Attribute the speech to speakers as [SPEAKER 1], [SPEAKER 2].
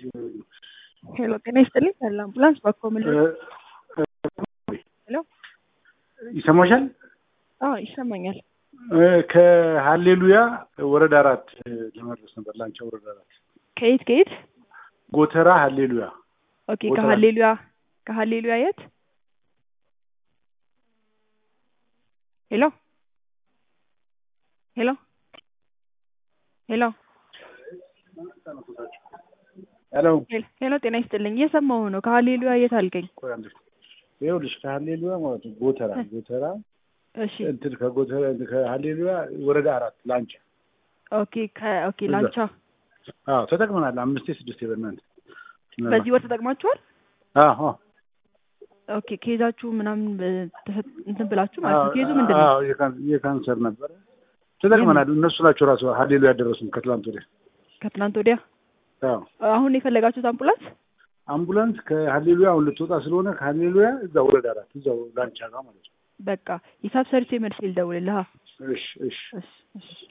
[SPEAKER 1] ሄሎ ጤና ይስጥልኝ ያለ አምቡላንስ በኮምል ሄሎ
[SPEAKER 2] ይሰማሻል?
[SPEAKER 1] አዎ ይሰማኛል።
[SPEAKER 2] ከሀሌሉያ ወረዳ አራት ለመድረስ ነበር። ላንቻ ወረዳ አራት
[SPEAKER 1] ከየት ከየት?
[SPEAKER 2] ጎተራ ሀሌሉያ
[SPEAKER 1] ኦኬ
[SPEAKER 2] ጎተራ።
[SPEAKER 1] ከሀሌሉያ ከሀሌሉያ የት? ሄሎ ሄሎ ሄሎ
[SPEAKER 2] ሄሎ
[SPEAKER 1] ሄሎ ሄሎ ጤና ይስጥልኝ እየሰማሁ ነው። ከሀሌሉያ የት አልከኝ?
[SPEAKER 2] ቆይ አንዴ። ይኸውልሽ ከሀሌሉያ ማለት ነው ጎተራ ጎተራ
[SPEAKER 1] እሺ
[SPEAKER 2] እንትን ከጎተራ ከሀሌሉያ ወረዳ አራት ላንቻ።
[SPEAKER 1] ኦኬ ከ ኦኬ ላንቻ
[SPEAKER 2] አዎ ተጠቅመናል። አምስቴ ስድስቴ በእናንተ
[SPEAKER 1] በዚህ ወር ተጠቅማችኋል?
[SPEAKER 2] አዎ አዎ
[SPEAKER 1] ኦኬ ኬዛችሁ ምናምን በ- ተሰጥ- እንትን ብላችሁ ማለት ነው። ኬዙ ምንድን ነው?
[SPEAKER 2] አዎ የካን- የካንሰር ነበረ ተጠቅመናል። እነሱ ናቸው ራሱ ሀሌሉያ ያደረሱን ከትላንት ወዲያ።
[SPEAKER 1] ከትናንት ወዲያ
[SPEAKER 2] አዎ
[SPEAKER 1] አሁን የፈለጋችሁት አምቡላንስ?
[SPEAKER 2] አምቡላንስ ከሀሌሉያ አሁን ልትወጣ ስለሆነ ከሀሌሉያ እዛ ወረዳ አራት እዛው ላንቻ ጋር ማለት ነው።
[SPEAKER 1] በቃ ሂሳብ ሰርቼ መልስ ልደውልልህ።
[SPEAKER 2] እሺ እሺ
[SPEAKER 1] እሺ እሺ